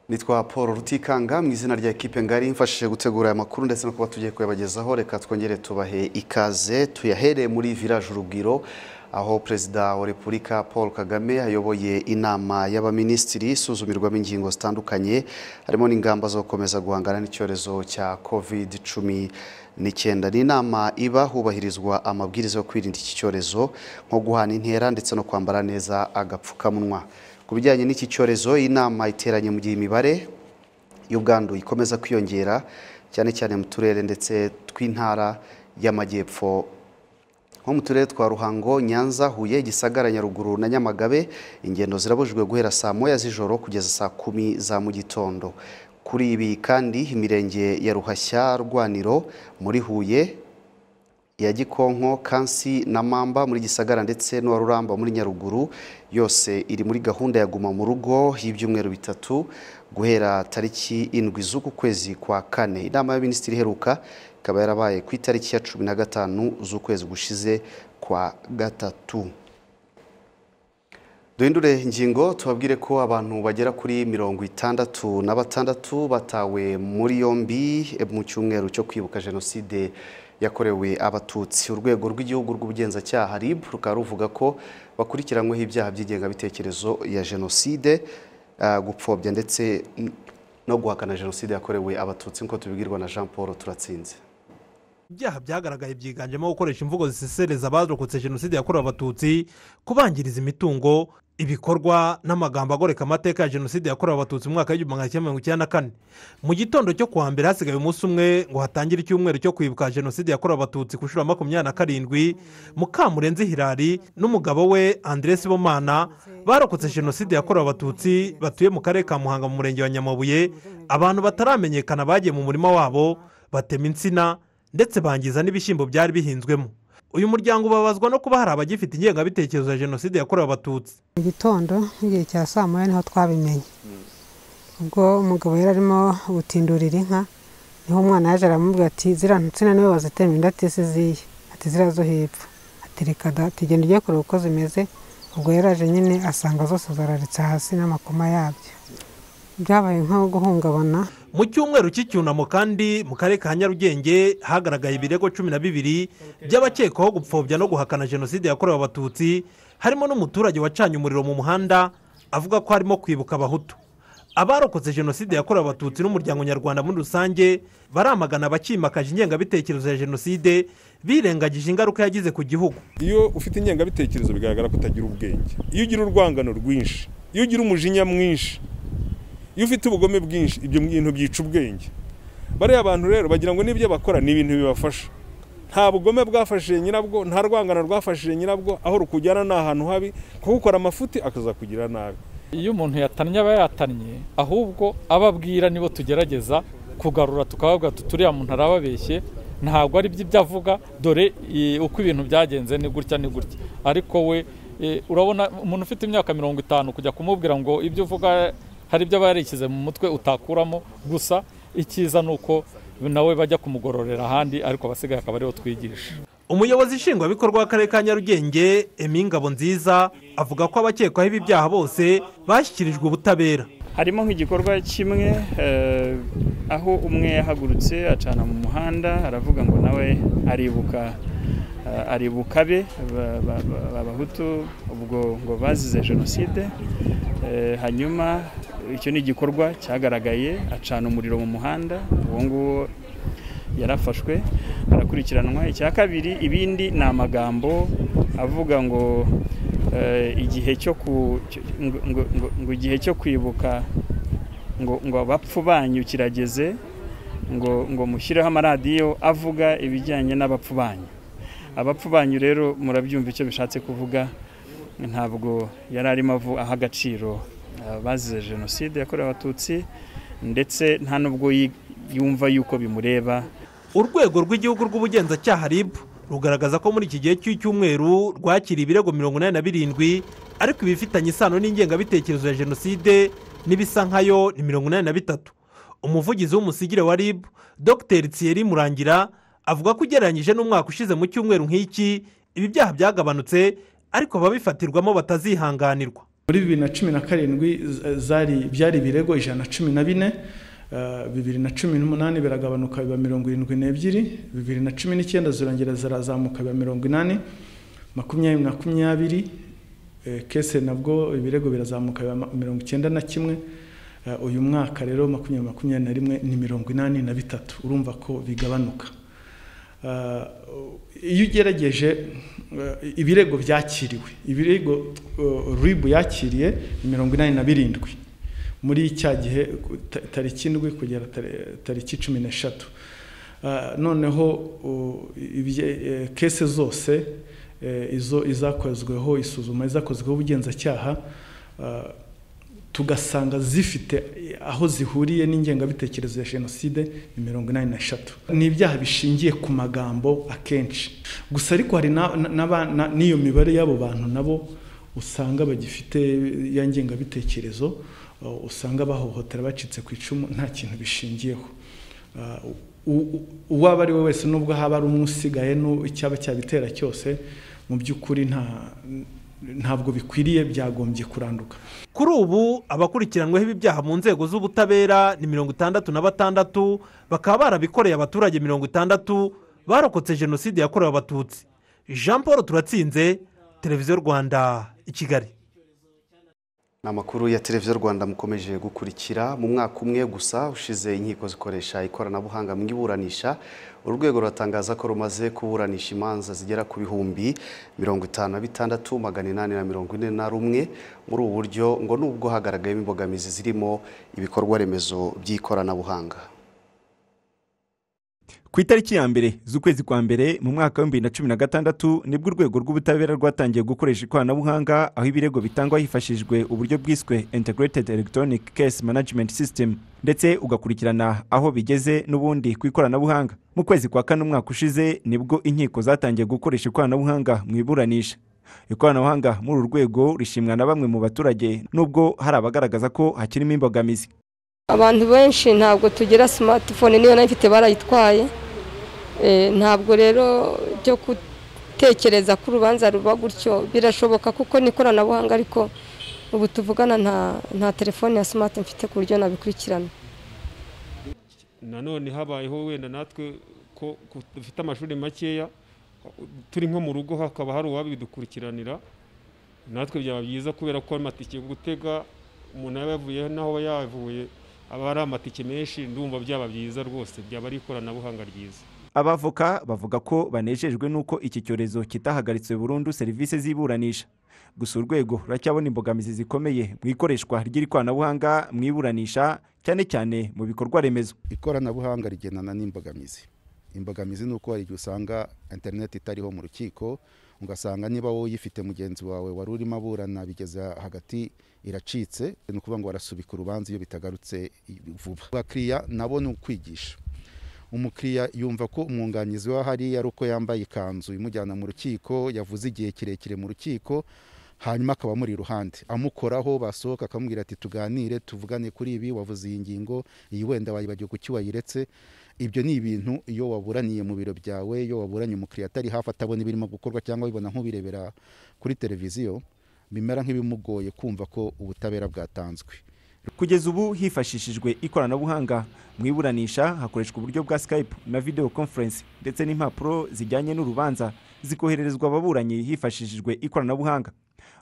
nitwa paul rutikanga mu izina rya ekipe ngari mfashije gutegura aya makuru ndetse no kuba tugiye kuyabagezaho reka twongere tubahe ikaze tuyahereye muri village urubwiro aho perezida wa repubulika paul kagame ayoboye inama y'abaminisitiri isuzumirwamo ingingo zitandukanye harimo n'ingamba zo gukomeza guhangana n'icyorezo cya covid cumi n'icyenda ni inama iba hubahirizwa amabwiriza yo kwirinda iki cyorezo nko guhana intera ndetse no kwambara neza agapfukamunwa ku bijyanye n'iki cyorezo iyi nama iteranye mu gihe imibare y'ubwandu ikomeza kwiyongera cyane cyane mu turere ndetse tw'intara y'amajyepfo nko mu turere twa ruhango nyanza huye gisagara nyaruguru na nyamagabe ingendo zirabujijwe guhera saa moya z'ijoro kugeza saa kumi za mu gitondo kuri ibi kandi imirenge ya ruhashya rwaniro muri huye iya gikonko kansi na mamba muri gisagara ndetse n'uwa ruramba muri nyaruguru yose iri muri gahunda ya guma mu rugo y'ibyumweru bitatu guhera tariki indwi z'uku kwezi kwa kane inama y'abaminisitiri iheruka ikaba yarabaye ku itariki ya cumi na gatanu z'ukwezi gushize kwa gatatu duhindure ingingo tubabwire ko abantu bagera kuri mirongo itandatu na batandatu batawe muri yombi mu cyumweru cyo kwibuka jenoside yakorewe abatutsi urwego rw'igihugu rw'ubugenzacyaha RIB rukaba ruvuga ko bakurikiranyweho ibyaha by'ingengabitekerezo ya jenoside gupfobya ndetse no guhakana jenoside yakorewe abatutsi nk'uko tubibwirwa na jean paul turatsinze ibyaha byagaragaye byiganjemo gukoresha imvugo zisesereza abarokotse jenoside yakorewe abatutsi kubangiriza imitungo ibikorwa n'amagambo agoreka amateka ya jenoside yakorewe abatutsi mu mwaka w'igihumbi magana cyenda mirongo icyenda na kane mu gitondo cyo kuwa mbere hasigaye umunsi umwe ngo hatangire icyumweru cyo kwibuka jenoside yakorewe abatutsi ku nshuro ya makumyabiri na karindwi mukamurenzi hirari n'umugabo we andresi bomana barokotse jenoside yakorewe abatutsi batuye mu karere ka muhanga mu murenge wa nyamabuye abantu bataramenyekana bagiye mu murima wabo batema insina ndetse bangiza n'ibishyimbo byari bihinzwemo uyu muryango ubabazwa no kuba hari abagifite ingengabitekerezo ya jenoside yakorewe abatutsi mu gitondo igihe cya saa moya niho twabimenye ubwo umugabo yari arimo gutindurira inka niho umwana yaje aramubwira ati ziriya nsina niwe bazitemye inda ati ziye ati ziriya zo hepfo ati reka da tugenda ugiye kureba uko zimeze ubwo yari aje nyine asanga zose zararitse hasi n'amakoma yabyo byabaye nko guhungabana mu cyumweru cy'icyunamo kandi mu karere ka nyarugenge hagaragaye ibirego cumi na bibiri by'abakekwaho gupfobya no guhakana jenoside yakorewe abatutsi harimo n'umuturage wacanye umuriro mu muhanda avuga ko harimo kwibuka abahutu abarokotse jenoside yakorewe abatutsi n'umuryango nyarwanda muri rusange baramagana abakimakaje ingengabitekerezo ya jenoside birengagije ingaruka yagize ku gihugu iyo ufite ingengabitekerezo bigaragara ko utagira ubwenge iyo ugira urwangano rwinshi iyo ugira umujinya mwinshi iyo ufite ubugome bwinshi ibyo bintu byica ubwenge bariya abantu rero bagira ngo n'ibyo bakora ni ibintu bibafasha nta bugome bwafashije nyirabwo nta rwangano rwafashije nyirabwo aho rukujyana ni ahantu habi kuko ukora amafuti akaza kugira nabi iyo umuntu yatannye aba yatannye ahubwo abo abwira nibo tugerageza kugarura tukavuga tuturiya muntu arababeshye ntabwo ari ibyo avuga dore uko ibintu byagenze ni gutya ni gutya ariko we urabona umuntu ufite imyaka mirongo itanu kujya kumubwira ngo ibyo uvuga hari ibyo aba yarishyize mu mutwe utakuramo gusa icyiza ni uko nawe bajya kumugororera ahandi ariko abasigaye akaba aribo twigisha umuyobozi nshingwabikorwa w'akarere ka nyarugenge emingabo nziza avuga ko abakekwaho ibi byaha bose bashyikirijwe ubutabera harimo nk'igikorwa kimwe aho umwe yahagurutse acana mu muhanda aravuga ngo nawe aribuka aribuka be abahutu ubwo ngo bazize jenoside hanyuma icyo ni igikorwa cyagaragaye acana umuriro mu muhanda uwo nguwo yarafashwe arakurikiranwa icya kabiri ibindi ni amagambo avuga ngo igihe cyo ngo igihe cyo kwibuka ngo ngo abapfu banyu kirageze ngo ngo mushyireho amaradiyo avuga ibijyanye n'abapfu banyu abapfu banyu rero murabyumva icyo bishatse kuvuga ntabwo yari arimo aha agaciro bazize jenoside yakorewe abatutsi ndetse nta n'ubwo yumva yuko bimureba urwego rw'igihugu rw'ubugenzacyaha rib rugaragaza ko muri iki gihe cy'icyumweru rwakiriye ibirego mirongo inani na birindwi ariko ibifitanye isano n'ingengabitekerezo ya jenoside n'ibisa nkayo ni mirongo inani na bitatu umuvugizi w'umusigire wa rib dr thierry murangira avuga ko ugereranyije n'umwaka ushize mu cyumweru nk'iki ibi byaha byagabanutse ariko ababifatirwamo batazihanganirwa muri bibiri na cumi na karindwi z- zari byari ibirego ijana na cumi na bine eh, bibiri na cumi n'umunani biragabanuka biba mirongo irindwi n'ebyiri bibiri na cumi n'icyenda zirongera zirazamuka biba mirongo inani makumyabiri makumyabiri eh, kese nabwo ibirego birazamuka biba ma- mirongo icyenda na kimwe Eh, uyu mwaka rero makumyabiri makumyabiri na rimwe ni mirongo inani na bitatu urumva ko bigabanuka Eh, iyo ugerageje eh, ibirego byakiriwe ibirego eh, ribu yakiriye ni mirongo inani na birindwi muri cya gihe ku- ta- tariki indwi kugera tari- tariki cumi n'eshatu Eh, noneho uh, ibye- eh, kese zose eh, izo izakozweho isuzuma izakozweho ubugenzacyaha eh, tugasanga zifite aho zihuriye n'ingengabitekerezo ya jenoside ni mirongo inani n'eshatu ni ibyaha bishingiye ku magambo akenshi gusa ariko hari na- na- n'aba- na- n'iyo mibare y'abo bantu nabo usanga bagifite ya ngengabitekerezo uh, usanga bahohotera bacitse ku icumu nta kintu bishingiyeho Uh, u- u- uwaba ari we wese nubwo haba ari umwe usigaye n'u- icyaba cyabitera cyose mu by'ukuri nta ntabwo bikwiriye byagombye kuranduka kuri ubu abakurikiranweho ibi byaha mu nzego z'ubutabera ni mirongo itandatu na batandatu bakaba barabikoreye abaturage mirongo itandatu barokotse jenoside yakorewe abatutsi jean paul turatsinze televiziyo rwanda i kigali ni amakuru ya televiziyo rwanda mukomeje gukurikira mu mwaka umwe gusa ushize inkiko zikoresha ikoranabuhanga mu iburanisha urwego ruratangaza ko rumaze kuburanisha imanza zigera ku bihumbi mirongo itanu na bitandatu magana inani na mirongo ine na rumwe muri ubu buryo ngo nubwo hagaragayemo imbogamizi zirimo ibikorwa remezo by'ikoranabuhanga ku itariki ya mbere z'ukwezi kwa mbere mu mwaka w'ibihumbi bibiri na cumi na gatandatu nibwo urwego rw'ubutabera rwatangiye gukoresha ikoranabuhanga aho ibirego bitangwa hifashishijwe uburyo bwiswe integrated electronic case management system ndetse ugakurikirana aho bigeze n'ubundi ku ikoranabuhanga mu kwezi kwa kane umwaka ushize nibwo inkiko zatangiye gukoresha ikoranabuhanga mu iburanisha ikoranabuhanga muri uru rwego rishimwa na bamwe mu baturage nubwo hari abagaragaza ko hakirimo imbogamizi abantu benshi ntabwo tugira simatifone niyo nayo ifite barayitwaye Eh, ntabwo rero byo gutekereza ko urubanza ruba gutyo birashoboka kuko ni ikoranabuhanga ariko ubu tuvugana nta nta telefone ya simati mfite ku buryo nabikurikirana nanone habayeho wenda natwe ko ko dufite amashuri makeya turi nko mu rugo hakaba hari uwabidukurikiranira natwe byaba byiza kubera ko amatike gutega umuntu yaba yavuye n'aho aba yavuye aba ari amatike menshi ndumva byaba byiza rwose byaba ari ikoranabuhanga ryiza abavoka bavuga ko banejejwe n'uko iki cyorezo kitahagaritse burundu serivisi z'iburanisha gusa urwego ruracyabona imbogamizi zikomeye mu ikoreshwa ry'ikoranabuhanga mu iburanisha cyane cyane mu bikorwa remezo ikoranabuhanga rigendana n'imbogamizi imbogamizi ni uko hari igihe usanga interineti itariho mu rukiko ugasanga niba wowe uyifite mugenzi wawe wari urimo aburana bigeze hagati iracitse ni ukuvuga ngo barasubika urubanza iyo bitagarutse vuba abakiriya nabo ni ukwigisha umukiriya yumva ko umwunganizi we ahari ari uko yambaye ikanzu imujyana mu rukiko yavuze igihe kirekire mu rukiko hanyuma akaba amuri iruhande amukoraho basohoka akamubwira ati tuganire tuvugane kuri ibi wavuze iyi ngingo iyi wenda wayibagiwe kuki wayiretse ibyo ni ibintu iyo waburaniye mu biro byawe iyo waburanye umukiriya atari hafi atabona ibirimo gukorwa cyangwa abibona nk'ubirebera kuri televiziyo bimera nk'ibimugoye kumva ko ubutabera bwatanzwe kugeza ubu hifashishijwe ikoranabuhanga mu iburanisha hakoreshwa uburyo bwa skype na video conference ndetse n'impapuro zijyanye n'urubanza zikohererezwa ababuranyi hifashishijwe ikoranabuhanga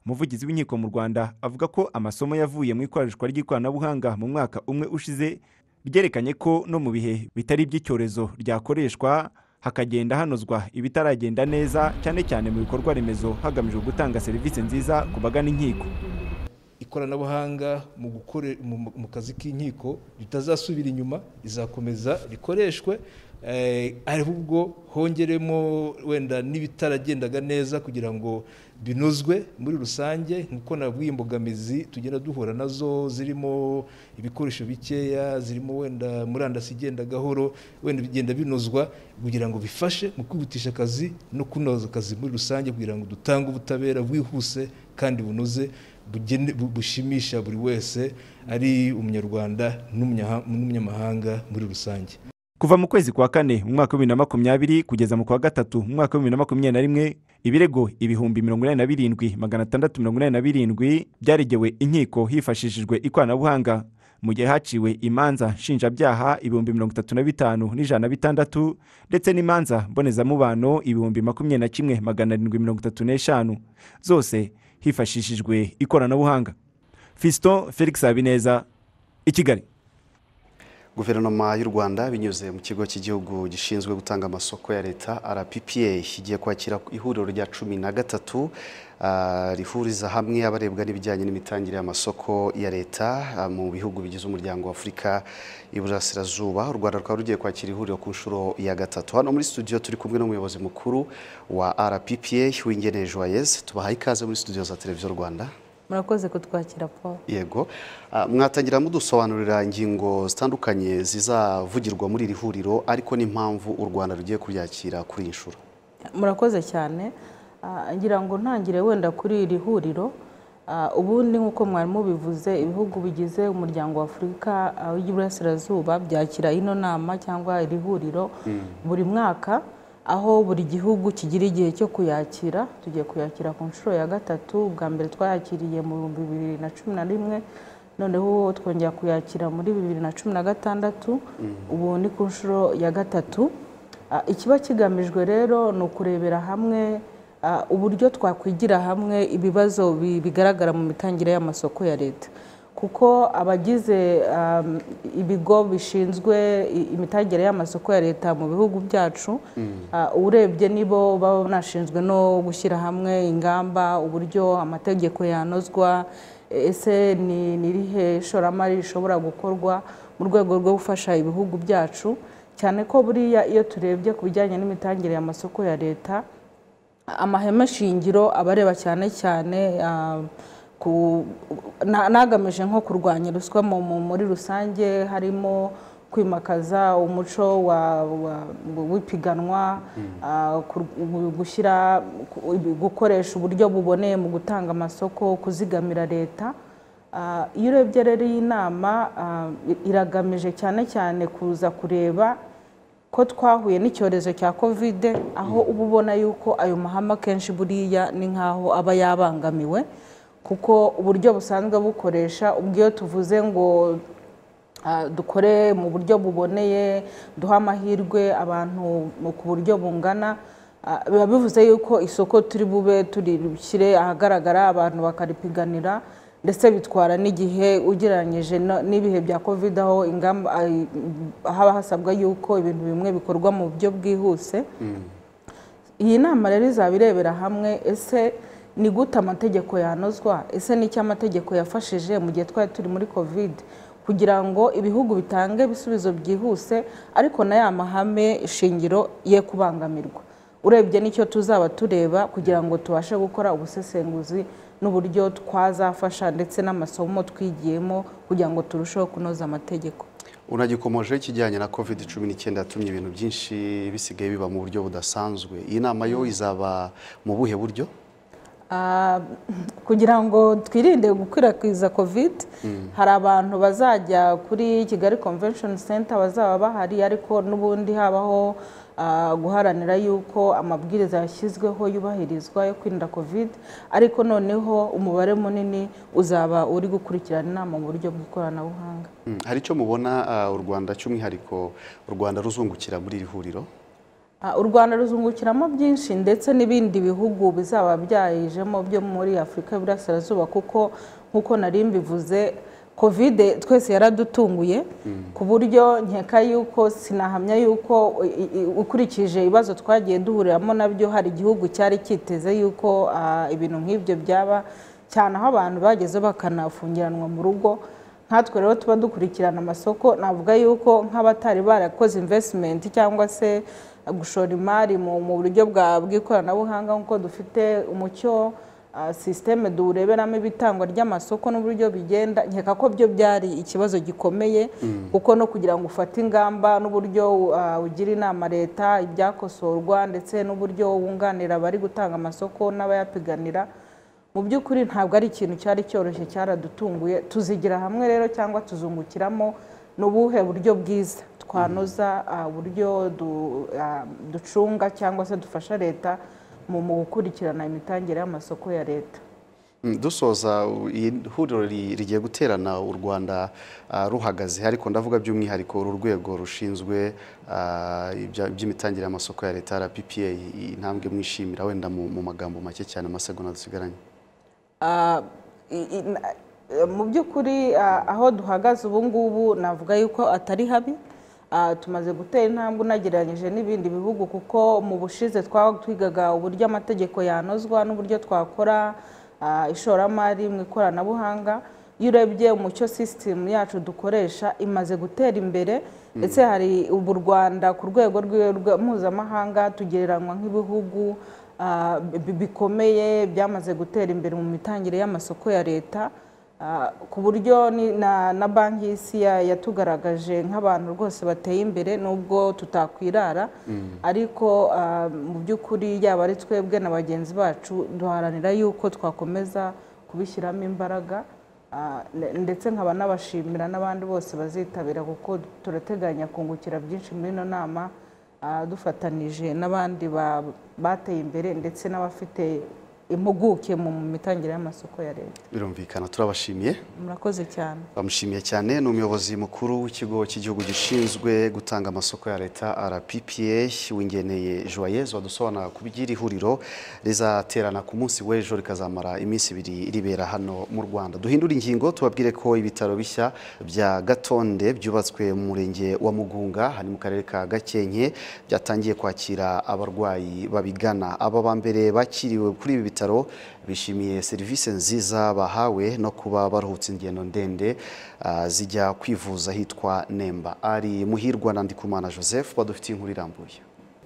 umuvugizi w'inkiko mu rwanda avuga ko amasomo yavuye mu ikoreshwa ry'ikoranabuhanga mu mwaka umwe ushize ryerekanye ko no mu bihe bitari iby'icyorezo ryakoreshwa hakagenda hanozwa ibitaragenda neza cyane cyane mu bikorwa remezo hagamijwe gutanga serivisi nziza ku bagana inkiko ikoranabuhanga mu gukore mu- mu- mu kazi k'inkiko ritazasubira inyuma rizakomeza rikoreshwe eh, ahubwo hongeremo wenda n'ibitaragendaga neza kugira ngo binozwe muri rusange nk'uko nabwiye imbogamizi tugenda duhura nazo zirimo ibikoresho bikeya zirimo wenda murandasi igenda gahoro wenda bigenda binozwa kugira ngo bifashe mu kwihutisha akazi no kunoza akazi muri rusange kugira ngo dutange ubutabera bwihuse kandi bunoze bugene- bu- bushimisha buri wese ari umunyarwanda n'umunya- n'umunyamahanga muri rusange kuva mu kwezi kwa kane mu mwaka wa bibiri na makumyabiri kugeza mu kwa gatatu mu mwaka wa bibiri na makumyabiri na rimwe ibirego ibihumbi mirongo inani na birindwi magana atandatu mirongo inani na birindwi byaregewe inkiko hifashishijwe ikoranabuhanga mu gihe haciwe imanza nshinjabyaha ibihumbi mirongo itatu na bitanu n'ijana na bitandatu ndetse n'imanza mbonezamubano ibihumbi makumyabiri na kimwe magana arindwi mirongo itatu n'eshanu zose hifashishijwe ikoranabuhanga fiston felix habineza i kigali guverinoma y'u rwanda binyuze mu kigo cy'igihugu gishinzwe gutanga amasoko ya leta rppa igiye kwakira ihuriro rya cumi na gatatu rihuriza hamwe abarebwa n'ibijyanye n'imitangire y'amasoko ya leta mu bihugu bigize umuryango wa afurika iburasirazuba u rwanda rukaba rugiye kwakira ihuriro ku nshuro ya gatatu hano muri studio turi kumwe n'umuyobozi mukuru wa rppa w'ingeneye joyeze tubahaye ikaze muri studio za televiziyo rwanda murakoze kutwakira paul yego mwatangira mudusobanurira ingingo zitandukanye zizavugirwa muri iri huriro ariko n'impamvu u rwanda rugiye kuryakira kuri iyi nshuro murakoze cyane ngira ngo ntangire wenda kuri iri huriro ubundi nk'uko mwari mubivuze ibihugu bigize umuryango wa afurika w'iburasirazuba byakira ino nama cyangwa iri huriro buri mwaka aho buri gihugu kigira igihe cyo kuyakira tugiye kuyakira ku nshuro ya gatatu bwa mbere twayakiriye mu bihumbi bibiri na cumi na rimwe noneho twongera kuyakira muri bibiri na cumi na gatandatu ubu ni ku nshuro ya gatatu ikiba kigamijwe rero ni ukurebera hamwe uburyo twakwigira hamwe ibibazo bigaragara mu mitangire y'amasoko ya leta kuko abagize ibigo bishinzwe imitangire y'amasoko ya leta mu bihugu byacu urebye nibo baba banashinzwe no gushyira hamwe ingamba uburyo amategeko yanozwa ese ni irihe ishoramari rishobora gukorwa mu rwego rwo gufasha ibihugu byacu cyane ko buriya iyo turebye ku bijyanye n'imitangire y'amasoko ya leta amahema shingiro abareba cyane cyane nagamije nko kurwanya ruswa muri rusange harimo kwimakaza umuco w'ipiganwa gushyira gukoresha uburyo buboneye mu gutanga amasoko kuzigamira leta iyo urebye rero iyi nama iragamije cyane cyane kuza kureba ko twahuye n'icyorezo cya kovide aho uba ubona yuko ayo mahame akenshi buriya ni nk'aho aba yabangamiwe kuko uburyo busanzwe bukoresha ubwo iyo tuvuze ngo dukore mu buryo buboneye duha amahirwe abantu ku buryo bungana biba bivuze yuko isoko turi bube turishyire ahagaragara abantu bakaripiganira ndetse bitwara n'igihe ugereranyije n'ibihe bya kovide aho haba hasabwa yuko ibintu bimwe bikorwa mu buryo bwihuse iyi nama rero izaba irebera hamwe ese ni gute amategeko yanozwa ese nicyo amategeko yafashije mu gihe twari turi muri covid kugira ngo ibihugu bitange ibisubizo byihuse ariko na ya mahame shingiro ye kubangamirwa urebye nicyo tuzaba tureba kugira ngo tubashe gukora ubusesenguzi n'uburyo twazafasha ndetse n'amasomo twigiyemo kugira ngo turusheho kunoza amategeko unagikomojeho ikijyanye na covid cumi n'icyenda yatumye ibintu byinshi bisigaye biba mu buryo budasanzwe iyi nama yo izaba mu buhe buryo kugira ngo twirinde gukwirakwiza covid hari abantu bazajya kuri kigali convention center bazaba bahari ariko n'ubundi habaho guharanira yuko amabwiriza yashyizweho yubahirizwa yo kwirinda covid ariko noneho umubare munini uzaba uri gukurikirana inama mu buryo bw'ikoranabuhanga hari icyo mubona u rwanda cy'umwihariko u rwanda ruzungukira muri iri huriro u rwanda ruzungukiramo byinshi ndetse n'ibindi bihugu bizaba byayijemo byo muri afurika y'uburasirazuba kuko nk'uko nari mbivuze kovide twese yaradutunguye ku buryo nkeka yuko sinahamya yuko ukurikije ibibazo twagiye duhuriramo nabyo hari igihugu cyari cyiteze yuko ibintu nk'ibyo byaba cyane aho abantu bageze bakanafungiranwa mu rugo nkatwe rero tuba dukurikirana amasoko navuga yuko nk'abatari barakoze invesitimenti cyangwa se gushora imari mu buryo bw'ikoranabuhanga nk'uko dufite umucyo sisiteme dureberamo ibitangwa ry'amasoko n'uburyo bigenda nkeka ko byo byari ikibazo gikomeye kuko no kugira ngo ufate ingamba n'uburyo ugira inama leta ibyakosorwa ndetse n'uburyo wunganira abari gutanga amasoko n'abayapiganira mu by'ukuri ntabwo ari ikintu cyari cyoroshye cyaradutunguye tuzigira hamwe rero cyangwa tuzungukiramo ni ubuhe buryo bwiza twanoza uburyo ducunga cyangwa se dufasha leta mu gukurikirana imitangire y'amasoko ya leta dusoza iyi huriro rigiye guterana u rwanda ruhagaze ariko ndavuga by'umwihariko uru rwego rushinzwe iby'imitangire y'amasoko ya leta rppa intambwe mwishimira wenda mu magambo make cyane amasegonda dusigaranye mu by'ukuri aho duhagaze ubu ngubu navuga yuko atari habi tumaze gutera intambwe unagereranyije n'ibindi bihugu kuko mu bushize twigaga uburyo amategeko yanozwa n'uburyo twakora ishoramari mu ikoranabuhanga iyo urebye umucyo sisitemu yacu dukoresha imaze gutera imbere ndetse hari ubu u rwanda ku rwego mpuzamahanga tugereranywa nk'ibihugu bikomeye byamaze gutera imbere mu mitangire y'amasoko ya leta ku buryo na banki y'isi yatugaragaje nk'abantu rwose bateye imbere nubwo tutakwirara ariko mu by'ukuri yaba ari twebwe na bagenzi bacu duharanira yuko twakomeza kubishyiramo imbaraga ndetse nkaba n'abashimira n'abandi bose bazitabira kuko turateganya kungukira byinshi muri ino nama dufatanije n'abandi bateye imbere ndetse n'abafite impuguke mu mitangire y'amasoko ya leta birumvikana turabashimiye murakoze cyane bamushimiye cyane ni umuyobozi mukuru w'ikigo cy'igihugu gishinzwe gutanga amasoko ya leta rppa wingeneye joyeuse wadusobanura ku by'iri huriro rizaterana ku munsi w'ejo rikazamara iminsi ibiri ribera hano mu rwanda duhindure ingingo tubabwire ko ibitaro bishya bya gatonde byubatswe mu murenge wa mugunga hari mu karere ka gakenke byatangiye kwakira abarwayi babigana aba ba mbere bakiriwe kuri ibi bitaro bishimiye serivisi nziza bahawe no kuba baruhutse ingendo ndende zijya kwivuza hitwa nemba ari muhirwa na ndikumana joseph badufitiye inkuru irambuye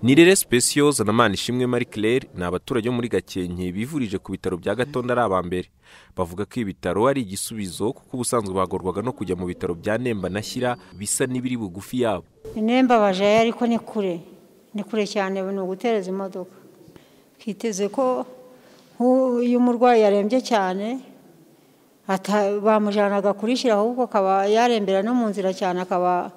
nirere sipesiyo zanamana ishimwe marie claire ni abaturage bo muri gakenke bivurije ku bitaro bya gatonda ari aba mbere bavuga ko ibi bitaro ari igisubizo kuko ubusanzwe bagorwaga no kujya mu bitaro bya nemba na shyira bisa n'ibiri bugufi yabo nemba bajayo ariko ni kure ni kure cyane ni ugutereza imodoka twiteze ko iyo umurwayi yarembye cyane bamujyanaga kurishyira ahubwo akaba yarembera no mu nzira cyane akaba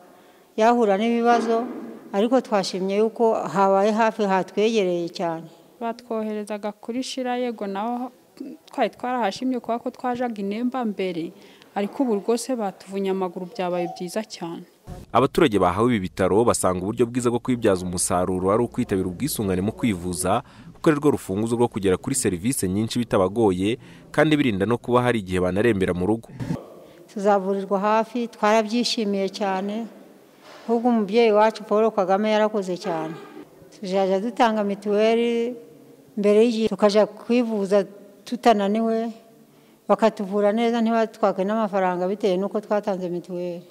yahura n'ibibazo ariko twashimye yuko habaye hafi hatwegereye cyane batwoherezaga kurishyira yego naho twari twarahashimye kubera ko twajaga inemba mbere ariko ubu rwose batuvunye amaguru byabaye byiza cyane abaturage bahawe ibi bitaro basanga uburyo bwiza bwo kwibyaza umusaruro ari ukwitabira ubwisungane mu kwivuza kuko ari rwo rufunguzo rwo kugera kuri serivisi nyinshi bitabagoye kandi birinda no kuba hari igihe banarembera mu rugo tuzavurirwa hafi twarabyishimiye cyane ahubwo umubyeyi wacu paul kagame yarakoze cyane tuzajya dutanga mituweli mbere y'igihe tukajya kwivuza tutananiwe bakatuvura neza ntibatwake n'amafaranga bitewe n'uko twatanze mituweli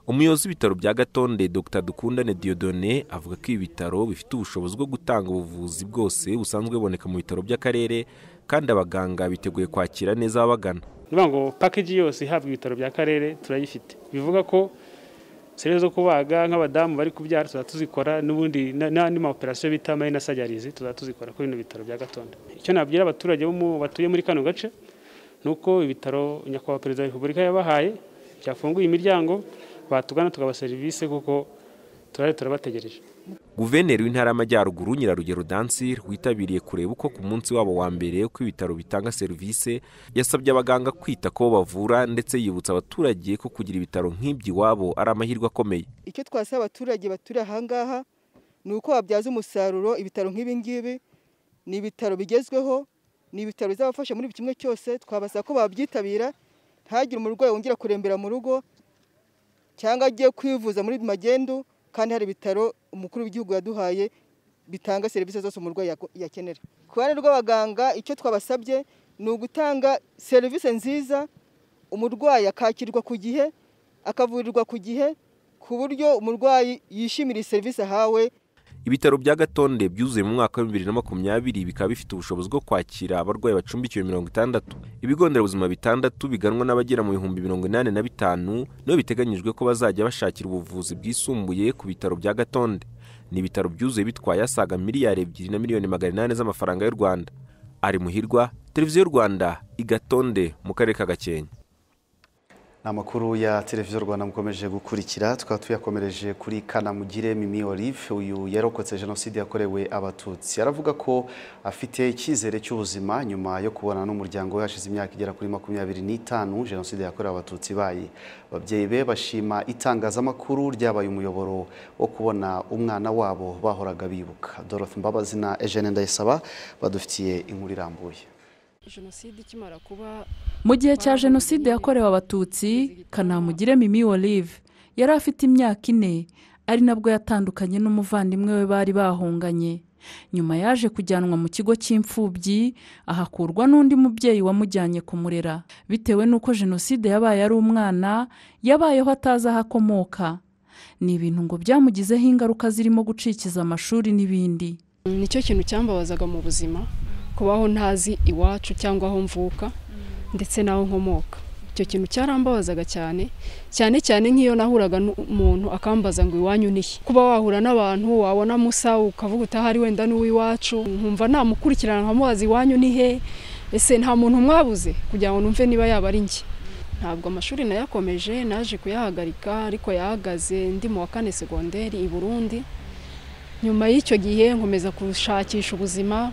umuyobozi w'ibitaro bya gatonde dr dukundane diodone avuga ko ibi bitaro bifite ubushobozi bwo gutanga ubuvuzi bwose busanzwe buboneka mu bitaro by'akarere kandi abaganga biteguye kwakira neza ababagana niba ngo pakeji yose ihabwa ibitaro by'akarere turayifite bivuga ko serivisi zo kubaga nk'abadamu bari kubyara tuzaba tuzikora n'ubundi n'andi ma operasiyo bita marina sajyarizi tuzaba tuzikora kuri bino bitaro bya gatonde icyo nabwira abaturage batuye muri kano gace ni uko ibitaro nyakubahwa perezida wa repubulika yabahaye byafunguye imiryango batugana tukaba serivisi kuko turari turabategereje guverineri w'intara y'amajyaruguru nyirarugero dansi witabiriye kureba uko ku munsi wabo wa mbere uko ibitaro bitanga serivisi yasabye abaganga kwita ko bavura ndetse yibutsa abaturage ko kugira ibitaro nk'ibyo iwabo ari amahirwe akomeye icyo twasaba abaturage baturiye aha ngaha ni uko babyaza umusaruro ibitaro nk'ibi ngibi ni ibitaro bigezweho ni ibitaro bizabafasha muri buri kimwe cyose twabasaba ko babyitabira ntagire umurwayi wongera kurembera mu rugo cyangwa agiye kwivuza muri magendu kandi hari ibitaro umukuru w'igihugu yaduhaye bitanga serivisi zose umurwayi yakenera ku ruhande rw'abaganga icyo twabasabye ni ugutanga serivisi nziza umurwayi akakirwa ku gihe akavurirwa ku gihe ku buryo umurwayi yishimira iyi serivisi ahawe ibitaro bya gatonde byuzuye mu mwaka wa bibiri na makumyabiri bikaba bifite ubushobozi bwo kwakira abarwayi bacumbikiwe mirongo itandatu ibigo nderabuzima bitandatu biganwa n'abagera mu bihumbi mirongo inani na bitanu nibo biteganyijwe ko bazajya bashakira ubuvuzi bwisumbuye ku bitaro bya gatonde ni ibitaro byuzuye bitwaye asaga miliyari ebyiri na miliyoni magana inani z'amafaranga y'u rwanda ari muhirwa televiziyo y'u rwanda i gatonde mu karere ka gakenke ni amakuru ya televiziyo rwanda mukomeje gukurikira tukaba tuyakomereje kuri kanamugire mimi olive uyu yarokotse jenoside yakorewe abatutsi aravuga ko afite icyizere cy'ubuzima nyuma yo kubonana n'umuryango we hashize imyaka igera kuri makumyabiri n'itanu jenoside yakorewe abatutsi ibaye ababyeyi be bashima itangazamakuru ryabaye umuyoboro wo kubona umwana wabo bahoraga bibuka dorothe mbabazi na eugene ndayisaba badufitiye inkuru irambuye mu gihe cya jenoside yakorewe abatutsi kanamugire mimi olive yari afite imyaka ine ari nabwo yatandukanye n'umuvandimwe we bari bahunganye nyuma yaje kujyanwa mu kigo cy'imfubyi ahakurwa n'undi mubyeyi wamujyanye kumurera bitewe n'uko jenoside yabaye ari umwana yabayeho atazi aho akomoka ni ibintu ngo byamugizeho ingaruka zirimo gucikiza amashuri n'ibindi nicyo kintu cyambabazaga mu buzima kubaho ntazi iwacu cyangwa aho mvuka ndetse n'aho nkomoka icyo kintu cyarambabazaga cyane cyane cyane nk'iyo nahuraga n'umuntu akambaza ngo iwanyu nihe kuba wahura n'abantu wabona musa ukavuga utahari wenda n'uw'iwacu nkumva namukurikirana nkamubaza iwanyu nihe ese nta muntu mwabuze kugira ngo numve niba yaba ari njye ntabwo amashuri nayakomeje naje kuyahagarika ariko yahagaze ndi mu wa kane segonderi i burundi nyuma y'icyo gihe nkomeza gushakisha ubuzima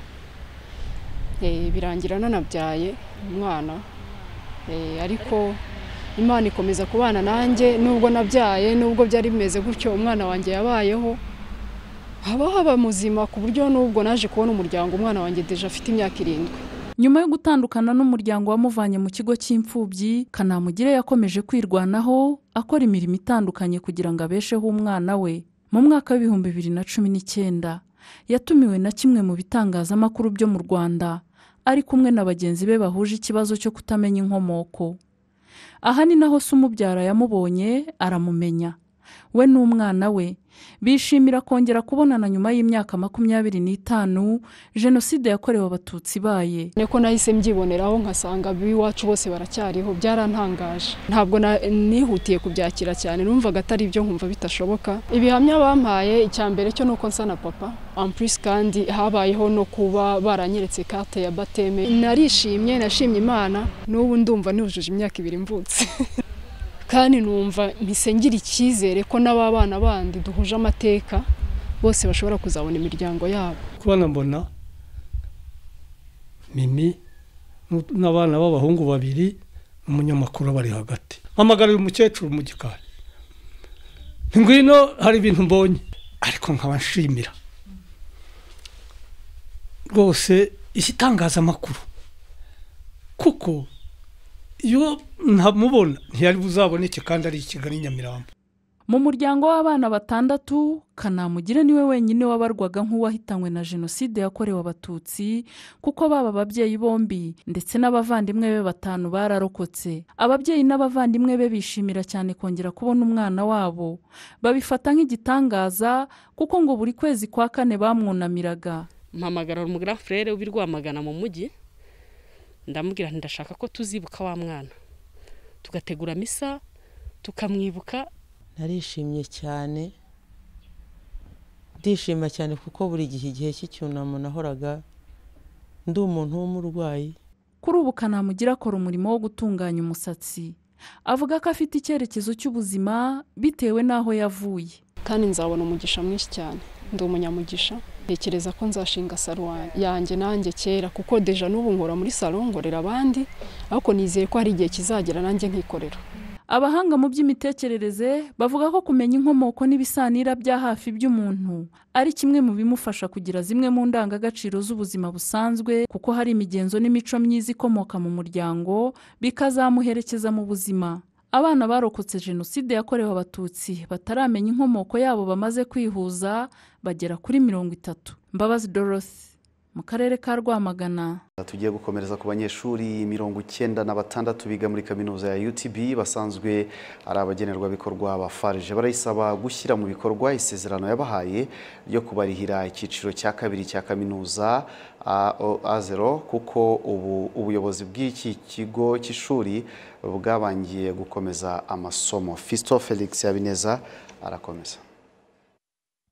birangira nanabyaye umwana ariko imana ikomeza kubana nanjye nubwo nabyaye nubwo byari bimeze gutyo umwana wanjye yabayeho haba haba muzima ku buryo nubwo naje kubona umuryango umwana wanjye deje afite imyaka irindwi nyuma yo gutandukana n'umuryango wamuvanye mu kigo cy'imfubyi kanamugire yakomeje kwirwanaho akora imirimo itandukanye kugira ngo abesheho umwana we mu mwaka w'ibihumbi bibiri na cumi n'icyenda yatumiwe na kimwe mu bitangazamakuru byo mu rwanda ari kumwe na bagenzi be bahuje ikibazo cyo kutamenya inkomoko aha ni naho se umubyara yamubonye aramumenya we n'umwana we bishimira kongera kubonana nyuma y'imyaka makumyabiri n'itanu jenoside yakorewe abatutsi ibaye niko nahise mbyiboneraho nkasanga ab'iwacu bose baracyariho byarantangaje ntabwo nihutiye kubyakira cyane numvaga atari ibyo nkumva bitashoboka ibihamya bampaye icya mbere cyo ni uko nsa na papa ampurisi kandi habayeho no kuba baranyeretse kate ya bateme narishimye nashimye imana n'ubu ndumva nujuje imyaka ibiri mvutse kandi numva ngira icyizere ko n'aba bana bandi duhuje amateka bose bashobora kuzabona imiryango yabo kubona mbona mimi n'abana b'abahungu babiri n'umunyamakuru bari hagati mpamagara uyu mukecuru mu gikari ngwino hari ibintu mbonye ariko nkaba nshimira rwose iki itangazamakuru kuko iyo ntamubona ntiyari buzaboneke kandi ari i kigali nyamirambo mu muryango w'abana batandatu kanamugire niwe wenyine wabarwaga nk'uwahitanywe na jenoside yakorewe abatutsi kuko baba ababyeyi bombi ndetse n'abavandimwe be batanu bararokotse ababyeyi n'abavandimwe be bishimira cyane kongera kubona umwana wabo babifata nk'igitangaza kuko ngo buri kwezi kwa kane bamwunamiraga mpamagara umugara furere ubi rwamagana mu mujyi ndamubwira ndashaka ko tuzibuka wa mwana tugategura misa tukamwibuka narishimye cyane ndishima cyane kuko buri gihe igihe cy'icyunamo nahoraga ndi umuntu w'umurwayi kuri ubu kanamugira akora umurimo wo gutunganya umusatsi avuga ko afite icyerekezo cy'ubuzima bitewe n'aho yavuye kandi nzabona umugisha mwinshi cyane ndi umunyamugisha ntekereza ko nzashinga salo yanjye nanjye kera kuko deja n'ubu nkora muri salo ngorera abandi ariko nizeye ko hari igihe kizagera nanjye nkikorera abahanga mu by'imitekerereze bavuga ko kumenya inkomoko n'ibisanira bya hafi by'umuntu ari kimwe mu bimufasha kugira zimwe mu ndangagaciro z'ubuzima busanzwe kuko hari imigenzo n'imico myiza ikomoka mu muryango bikazamuherekeza mu buzima abana barokotse jenoside yakorewe abatutsi bataramenya inkomoko yabo bamaze kwihuza bagera kuri mirongo itatu mbabazi dorothe mu karere ka rwamagana tugiye gukomereza ku banyeshuri mirongo icyenda na batandatu biga muri kaminuza ya utb basanzwe ari abagenerwabikorwa ba farije barayisaba gushyira mu bikorwa isezerano yabahaye ryo kubarihira icyiciro cya kabiri cya kaminuza azero kuko ubu ubuyobozi bw'iki kigo cy'ishuri bwabangiye gukomeza amasomo fisto felix yabineza arakomeza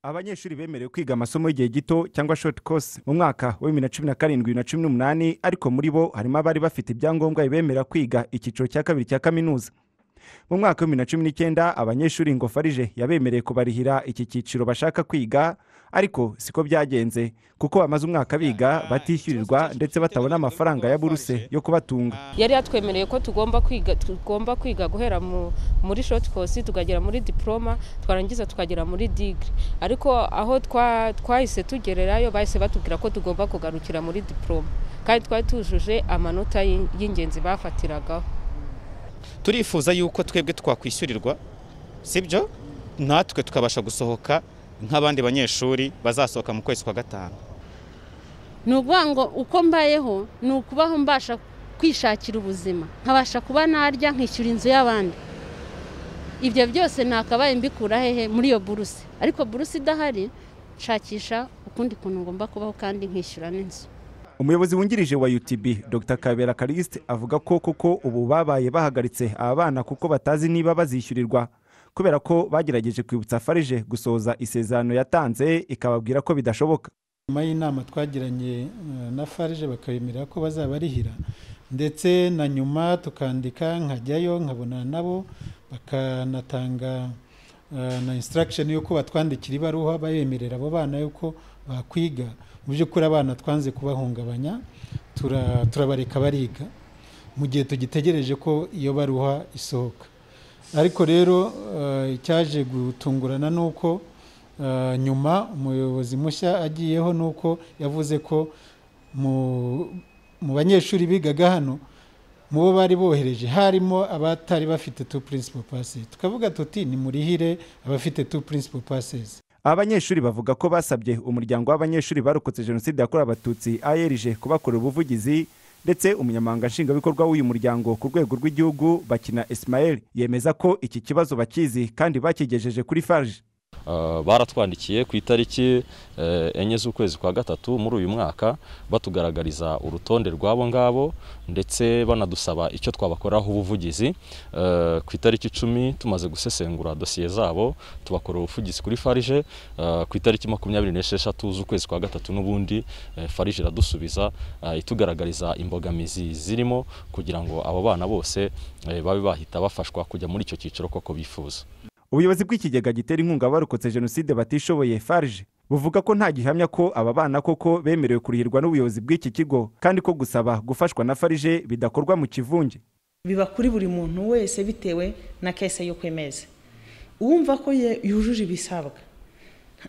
abanyeshuri bemerewe kwiga amasomo y'igihe gito cyangwa short course mu mwaka wa bibiri na cumi na karindwi na cumi n'umunani ariko muri bo harimo abari bafite ibyangombwa bibemerera kwiga icyiciro cya kabiri cya kaminuza mu mwaka wa bibiri na cumi n'icyenda abanyeshuri ngo farije yabemereye kubarihira iki cyiciro bashaka kwiga ariko siko byagenze kuko bamaze umwaka biga batishyurirwa ndetse batabona amafaranga ya buruse yo kubatunga yari yatwemereye ko tugomba kwiga tugomba kwiga guhera mu- muri shoti kosi tukagera muri diporoma twarangiza tukagera muri digiri ariko aho twa- twahise tugererayo bahise batubwira ko tugomba kugarukira muri diporoma kandi twari tujuje amanota y'in- y'ingenzi bafatiragaho turifuza yuko twebwe twakwishyurirwa sibyo natwe tukabasha gusohoka nk'abandi banyeshuri bazasohoka mu kwezi kwa gatanu ni ukuvuga ngo uko mbayeho ni ukubaho mbasha kwishakira ubuzima nkabasha kuba narya nkishyura inzu y'abandi ibyo byose nakabaye mbikura hehe muri iyo buruse ariko buruse idahari nshakisha ukundi kuntu ngomba kubaho kandi nkishyura n'inzu umuyobozi wungirije wa UTB Dr Kabera Callixte avuga ko koko ubu babaye bahagaritse aba bana kuko batazi niba bazishyurirwa kubera ko bagerageje kwibutsa farije gusohoza isezerano yatanze ikababwira ko bidashoboka nyuma y'inama twagiranye eh, na farije bakabemerera ko bazabarihira ndetse na nyuma tukandika nkajyayo nkabonana nabo bakanatanga eh, na instruction y'uko batwandikira ibaruwa bayemerera abo bana y'uko bakwiga mu by'ukuri abana twanze kubahungabanya tura- turabareka bariga mu gihe tugitegereje ko iyo baruha isohoka ariko rero eh, icyaje gutungurana ni uko Uh, nyuma umuyobozi mushya agiyeho ni uko yavuze ko mu- mu banyeshuri bigaga hano mu bo bari bohereje harimo abatari bafite two principal passes tukavuga tuti nimurihire abafite two principal passes aba banyeshuri bavuga ko basabye umuryango w'abanyeshuri barokotse jenoside yakorewe abatutsi ARG kubakorera ubuvugizi ndetse umunyamabanga nshingwabikorwa w'uyu muryango ku rwego rw'igihugu bakina Ismael yemeza ko iki kibazo bakizi kandi bakigejeje kuri farije Uh, baratwandikiye ku itariki eh, enye z'ukwezi kwa gatatu muri uyu mwaka batugaragariza urutonde rw'abo ngabo ndetse banadusaba icyo twabakoraho ubuvugizi Eh, ku itariki icumi tumaze gusesengura dosiye zabo tubakorera ubuvugizi kuri farije Eh, ku itariki makumyabiri n'esheshatu z'ukwezi kwa gatatu n'ubundi eh, farije iradusubiza eh, itugaragariza imbogamizi zirimo kugira ngo abo bana bose eh, babe bahita bafashwa kujya muri icyo cyiciro koko bifuza ubuyobozi bw'ikigega gitera inkunga abarokotse jenoside batishoboye farg buvuga ko nta gihamya ko aba bana koko bemerewe kurihirwa n'ubuyobozi bw'iki kigo kandi ko gusaba gufashwa na farg bidakorwa mu kivunge biba kuri buri muntu wese bitewe na kese yo kwemeza uwumva ko ye- yujuje ibisabwa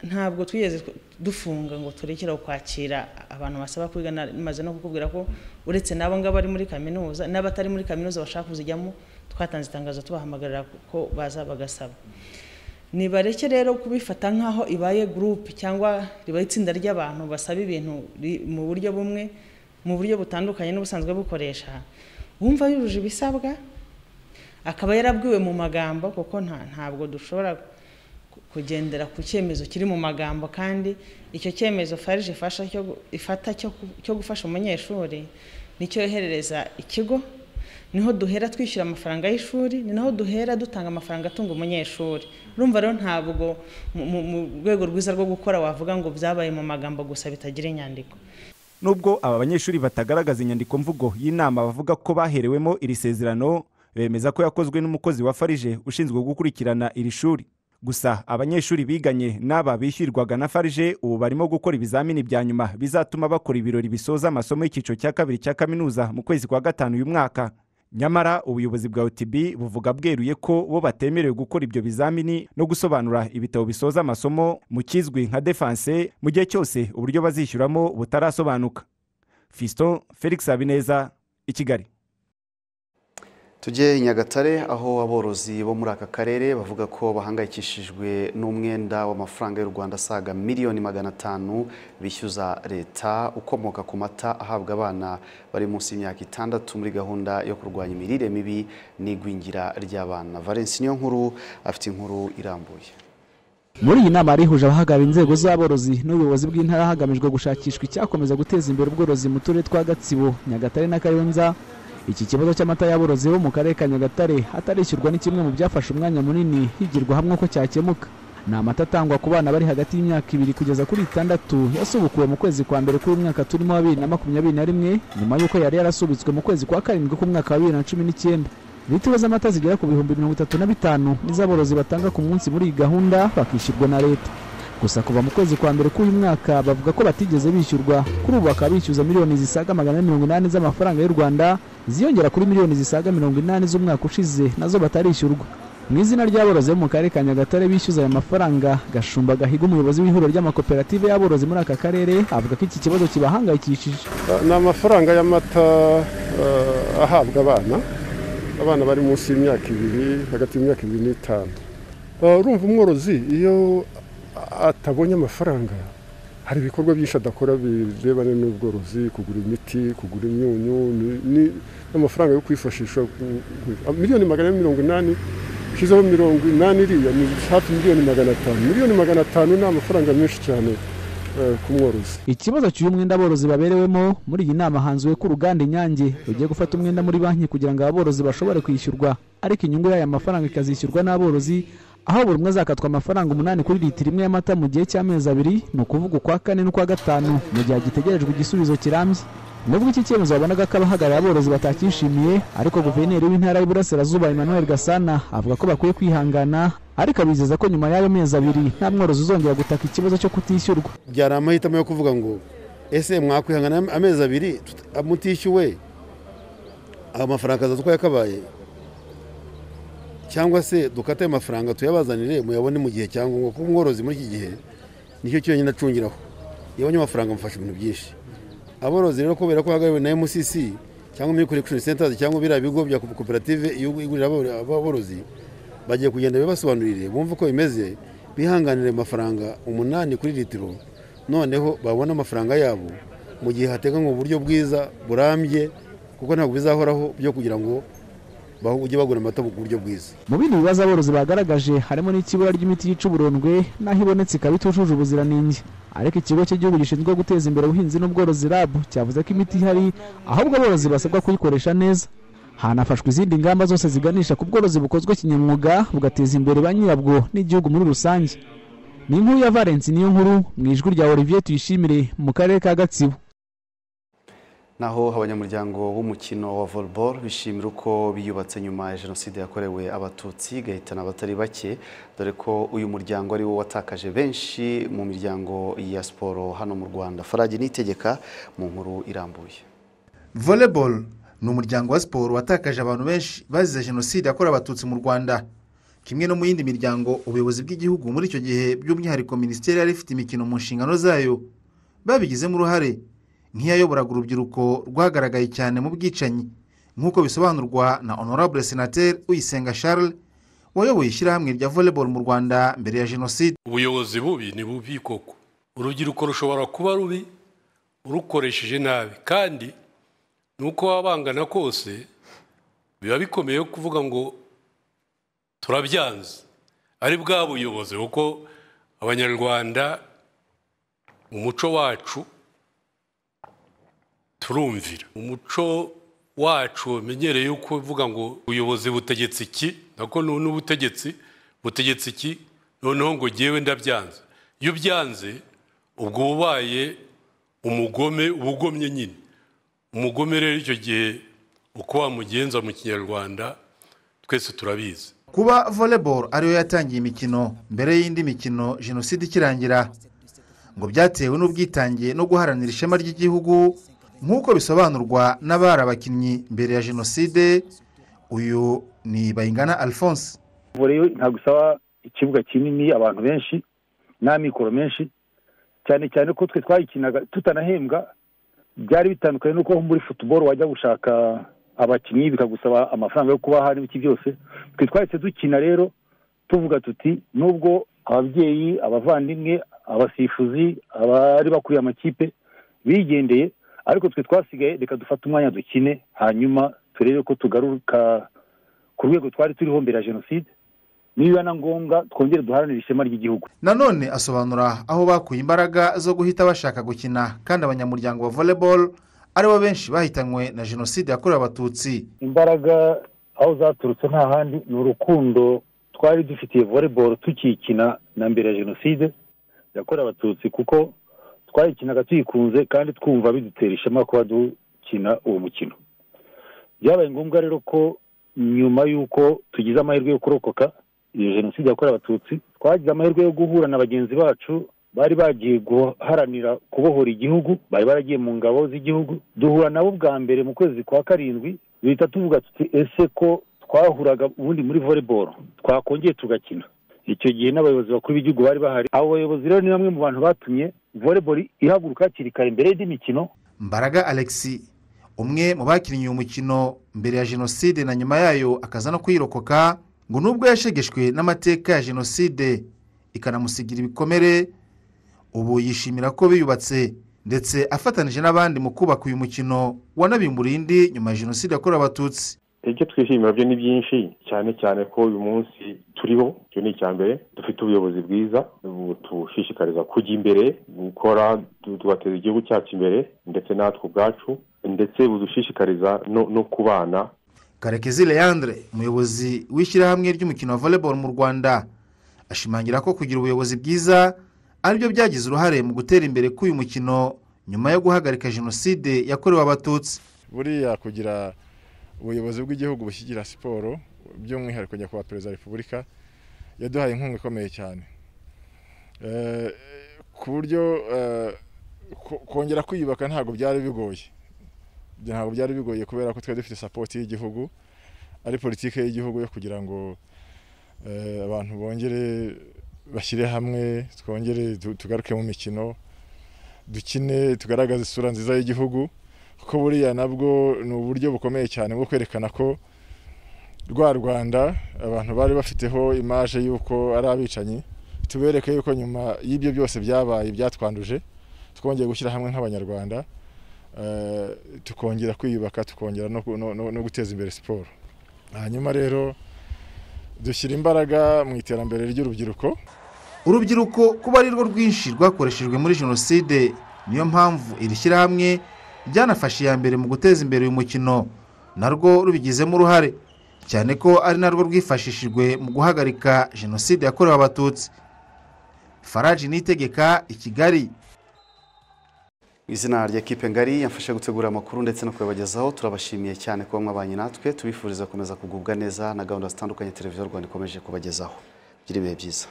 ntabwo twigeze dufunga ngo turekere kwakira abantu basaba kwiga na- maze no kukubwira ko uretse n'abo ngabo bari muri kaminuza n'abatari muri kaminuza bashaka kuzijyamo twatanze itangazo tubahamagarira ko baza bagasaba nibareke rero kubifata nk'aho ibaye gurupe cyangwa ribaye itsinda ry'abantu basaba ibintu ri- mu buryo bumwe mu buryo butandukanye n'ubusanzwe bukoresha wumva yujuje ibisabwa akaba yarabwiwe mu magambo kuko nta- ntabwo dushobora ku- kugendera ku cyemezo kiri mu magambo kandi icyo cyemezo farije ifasha cyo gu- ifata cyo ku- cyo gufasha umunyeshuri nicyo yoherereza ikigo niho duhera twishyura amafaranga y'ishuri ni naho duhera dutanga amafaranga atunga umunyeshuri urumva rero ntabwo mu- mu mu rwego rwiza rwo gukora wavuga ngo byabaye mu magambo gusa bitagira inyandiko nubwo aba banyeshuri batagaragaza inyandiko mvugo y'inama bavuga ko baherewemo iri sezerano bemeza ko yakozwe n'umukozi wa farg ushinzwe gukurikirana iri shuri gusa abanyeshuri biganye n'aba bishyurwaga na farg ubu barimo gukora ibizamini bya nyuma bizatuma bakora ibirori bisoza amasomo y'icyiciro cya kabiri cya kaminuza mu kwezi kwa gatanu uyu mwaka nyamara ubuyobozi bwa utb buvuga bweruye ko bo batemerewe gukora ibyo bizamini no gusobanura ibitabo bisoza amasomo mu kizwi nka defanse mu gihe cyose uburyo bazishyuramo butarasobanuka fiston felix habineza i kigali Tujye i Nyagatare aho aborozi bo muri aka karere bavuga ko bahangayikishijwe n'umwenda w'amafaranga y'u Rwanda asaga miliyoni magana atanu bishyuza leta ukomoka ku mata ahabwa abana bari munsi y'imyaka itandatu muri gahunda yo kurwanya imirire mibi n'igwingira ry'abana Valence niyo nkuru afite inkuru irambuye muri iyi nama yarihuje abahagarariye inzego z'aborozi n'ubuyobozi bw'intara hagamijwe gushakishwa icyakomeza guteza imbere ubworozi mu turere twa gatsibo nyagatare na kayonza iki kibazo cy'amata y'aborozi bo mu karere ka nyagatare atarishyurwa ni kimwe mu byafashe umwanya munini higirwa hamwe ko cyakemuka ni amata atangwa ku bana bari hagati y'imyaka ibiri kugeza kuri itandatu yasubukuwe mu kwezi kwa mbere k'uyu mwaka turimo wa bibiri na makumyabiri na rimwe nyuma y'uko yari yarasubitswe mu kwezi kwa karindwi k'umwaka wa bibiri na cumi n'icyenda litiro z'amata zigera ku bihumbi mirongo itatu na bitanu nizo aborozi batanga ku munsi muri iyi gahunda bakishyurwa na leta gusa kuva mu kwezi kwa mbere k'uyu mwaka bavuga ko batigeze bishyurwa kuri ubu bakaba bishyuza miliyoni zisaga magana ane mirongo inani z'amafaranga y'u rwanda ziyongera kuri miliyoni zisaga mirongo inani z'umwaka ushize nazo batarishyurwa mu izina ry'aborozi bo mu karere ka nyagatare bishyuza aya mafaranga gashumba gahiga umuyobozi w'ihuriro ry'amakoperative y'aborozi muri aka karere avuga ko iki kibazo kibahangayikishije ni amafaranga y'amata eh, ahabwa abana abana bari munsi y'imyaka ibiri hagati y'imyaka ibiri n'itanu Eh, urumva umworozi iyo atabonye amafaranga hari ibikorwa byinshi adakora birebana n'ubworozi kugura imiti kugura imyunyu ni- ni- n'amafaranga yo kwifashisha ku- ku- miliyoni magana ane mirongo inani ushyizeho mirongo inani iriya ni hafi miliyoni magana atanu miliyoni magana atanu ni amafaranga menshi cyane eh, ku mworozi ikibazo cy'uyu mwenda aborozi baberewemo muri iyi nama hanzuwe ko uruganda inyange rugiye gufata umwenda muri banki kugira ngo aborozi bashobore kwishyurwa ariko inyungu y'aya mafaranga ikazishyurwa n'aborozi aho buri umwe azakatwa amafaranga umunani kuri litiro imwe y'amata mu gihe cy'amezi abiri ni ukuvuga ukwa kane n'ukwa gatanu mu gihe hagitegerejwe igisubizo kirambye nubwo iki cyemezo babonaga ko abahagarariye aborozi batacyishimiye ariko guverineri w'intara y'uburasirazuba emmanuel gasana avuga ko bakwiye kwihangana ariko abizeza ko nyuma y'ayo mezi abiri nta mworozi uzongera gutaka ikibazo cyo kutishyurwa byari amahitamo yo kuvuga ngo ese mwakwihangana amezi abiri tuta- mutishyuwe ayo mafaranga akaza twayakabaye cyangwa se dukate ayo mafaranga tuyabazanire muyabone mu gihe cyangombwa kuko umworozi muri iki gihe nicyo cyonyine acungiraho iyo abonye amafaranga amufasha ibintu byinshi aborozi rero kubera ko bahagarariwe na mcc cyangwa milk collection centers cyangwa biriya bigo bya koperative igurira aboro- aborozi bagiye kugenda bibasobanurire bumve uko bimeze bihanganire amafaranga umunani kuri litiro noneho babone amafaranga yabo mu gihe hateganywa uburyo bwiza burambye kuko ntabwo bizahoraho byo kugira ngo bahu- ujye bagura amata ku buryo bwiza mu bindi bibazo aborozi bagaragaje harimo n'ikibura ry'imiti yica uburondwe n'aho ibonetse ikaba itujuje ubuziranenge ariko ikigo cy'igihugu gishinzwe guteza imbere ubuhinzi n'ubworozi rab cyavuze ko imiti ihari ahubwo aborozi basabwa kuyikoresha neza hanafashwe izindi ngamba zose ziganisha ku bworozi bukozwe kinyamwuga bugateza imbere ba nyirabwo n'igihugu muri rusange ni inkuru ya valence niyo nkuru mu ijwi rya olivier tuyishimire mu karere ka gatsibo naho abanyamuryango b'umukino wa volleyball bishimira uko biyubatse nyuma ya jenoside yakorewe abatutsi igahitana abatari bake dore ko uyu muryango ari wo watakaje benshi mu miryango ya siporo hano mu rwanda farage nitegeka mu nkuru irambuye volleyball ni umuryango wa siporo watakaje abantu benshi bazize jenoside yakorewe abatutsi mu rwanda kimwe no mu yindi miryango ubuyobozi bw'igihugu muri icyo gihe by'umwihariko minisiteri yari ifite imikino mu nshingano zayo babigizemo uruhare nk'iyayoboraga urubyiruko rwagaragaye cyane mu bwicanyi nk'uko bisobanurwa na honorable senateri uyisenga charles wayoboye ishyirahamwe rya volleyball mu rwanda mbere ya jenoside ubuyobozi bubi ni bubi koko urubyiruko rushobora kuba rubi urukoresheje nabi kandi nuko waba bangana kose biba bikomeye kuvuga ngo turabyanze ari bwa buyobozi kuko abanyarwanda mu muco wacu turumvira umuco wacu wamenyereye yo kuvuga ngo ubuyobozi butegetse iki nako nu- n'ubutegetsi butegetse iki noneho ngo ngewe ndabyanze iyo ubyanze ubwo uba ubaye umugome uba ugomye nyine umugome rero icyo gihe uko wamugenza mu kinyarwanda twese turabizi kuba volleyball ariyo yatangiye imikino mbere y'indi mikino jenoside ikirangira ngo byatewe n'ubwitange no guharanira ishema ry'igihugu nk'uko bisobanurwa n'abari abakinnyi mbere ya jenoside uyu ni bayingana alphonse voleyo ntabwo isaba ikibuga kinini abantu benshi n'amikoro menshi cyane cyane ko twe twayikinaga tutanahembwa byari bitandukanye nuko muri futuboro wajya gushaka abakinnyi bikagusaba amafaranga yo kubaha n'ibiki byose twe twahise dukina rero tuvuga tuti nubwo ababyeyi abavandimwe abasifuzi abari bakuriye amakipe bigendeye ariko twe twasigaye reka dufate umwanya dukine hanyuma turebe ko tugaruka ku rwego twari turiho mbere ya jenoside niba na ngombwa twongere duharanire ishema ry'igihugu nanone asobanura aho bakuye imbaraga zo guhita bashaka gukina kandi abanyamuryango ba volleyball aribo benshi bahitanywe na jenoside yakorewe abatutsi imbaraga aho zaturutse nta handi ni urukundo twari dufitiye volleyball tukiyikina na mbere ya jenoside yakorewe abatutsi kuko twayikinaga tuyikunze kandi twumva bidutera ishema kuba dukina uwo mukino byabaye ngombwa rero ko nyuma y'uko tugize amahirwe yo kurokoka iyo jenoside yakorewe abatutsi twagize amahirwe yo guhura na bagenzi bacu bari bagiye guharanira kubohora igihugu bari baragiye mu ngabo z'igihugu duhura nabo bwa mbere mu kwezi kwa karindwi duhita tuvuga tuti ese ko twahuraga ubundi muri volleyball twakongeye tugakina icyo gihe n'abayobozi bakuru b'igihugu bari bahari abo bayobozi rero ni bamwe mu bantu batumye volleyball ihaguruka hakiri kare mbere y'indi mikino mbaraga alexi umwe mu bakinnye uyu mukino mbere ya jenoside na nyuma yayo akaza no kuyirokoka ngo nubwo yashegeshwe n'amateka ya jenoside ikanamusigira ibikomere ubu yishimira ko biyubatse ndetse afatanije n'abandi mu kubaka uyu mukino wanabimburiye indi nyuma ya jenoside yakorewe abatutsi ibyo twishimira byo ni byinshi cyane cyane ko uyu munsi turiho icyo ni icya mbere dufite ubuyobozi bwiza butushishikariza kujya imbere gukora tugateza igihugu cyacu imbere ndetse natwe ubwacu ndetse budushishikariza no no kubana karekezi leandre umuyobozi w'ishyirahamwe ry'umukino wa volleyball mu rwanda ashimangira ko kugira ubuyobozi bwiza aribyo byagize uruhare mu gutera imbere k'uyu mukino nyuma yo guhagarika jenoside yakorewe abatutsi buriya kugira ubuyobozi bw'igihugu bushyigira siporo by'umwihariko nyakubahwa perezida wa repubulika yaduhaye inkunga ikomeye cyane ku buryo kongera kwiyubaka ntabwo byari bigoye ntabwo byari bigoye kubera ko twari dufite sapoti y'igihugu ari politiki y'igihugu yo kugira ngo abantu bongere bashyire hamwe twongere tugaruke mu mikino dukine tugaragaze isura nziza y'igihugu kuko buriya nabwo ni uburyo bukomeye cyane bwo kwerekana ko rwa rwanda abantu bari bafiteho imaje y'uko ari abicanyi tubereke yuko nyuma y'ibyo byose byabaye byatwanduje twongeye gushyira hamwe nk'abanyarwanda tukongera kwiyubaka tukongera no guteza imbere siporo hanyuma rero dushyira imbaraga mu iterambere ry'urubyiruko urubyiruko kuba ari rwo rwinshi rwakoreshejwe muri jenoside niyo mpamvu iri shyirahamwe ryanafashe iya mbere mu guteza imbere uyu mukino narwo rubigizemo uruhare cyane ko ari narwo rwifashishijwe mu guhagarika jenoside yakorewe abatutsi faraji nitegeka i kigali izina rya kipe ngari yamfasha gutegura amakuru ndetse no kuyabagezaho turabashimiye cyane kuba mwabanye natwe tubifuriza gukomeza kugubwa neza na gahunda zitandukanye televiziyo rwanda ikomeje kubagezaho bigira ibihe byiza